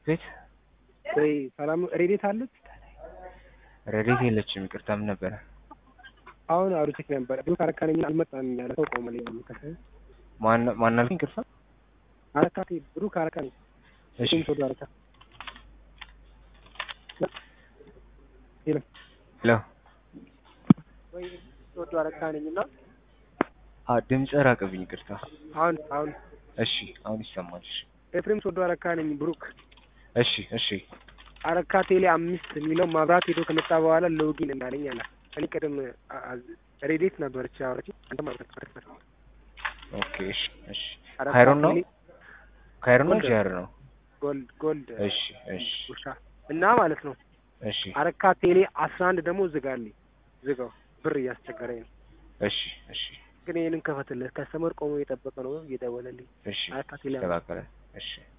ቤት ወይ ሰላም ሬዴት አለች? ረዴት የለችም። ይቅርታ ምን ነበረ? አሁን አውርቼክ ነበረ ብሩክ አረካ ነኝ አልመጣም እያለ ሰው ቆመ ላይ ከሰ ማን ማን አልከኝ? ይቅርታ አረካ ብሩክ አረካ ነኝ እሺ እሺ ወደ አረካ ሄሎ ሄሎ ወይ ወደ አረካ ነኝ እና አ ድምጽ ራቀብኝ። ይቅርታ አሁን አሁን እሺ አሁን ይሰማል። እሺ ኤፍሬም ሶዶ አረካ ነኝ ብሩክ እሺ እሺ አረካ ቴሌ አምስት የሚለው ማብራት ሄዶ ከመጣ በኋላ ሎጊን እንዳለኝ አለ። እኔ ቅድም ሬዴት ነበረች አወረች አንተ ማብራት ኦኬ እሺ እሺ ካይሮን ነው ካይሮን ነው ጃር ነው። ጎልድ ጎልድ እሺ እሺ ውሻ እና ማለት ነው እሺ አረካ ቴሌ አስራ አንድ ደግሞ ዝጋልኝ ዝጋው ብር እያስቸገረኝ ነው። እሺ እሺ ግን ይህንን ከፈትልህ ከስተመር ቆሞ እየጠበቀ ነው እየደወለልኝ እሺ አረካ ቴሌ ተባከለ እሺ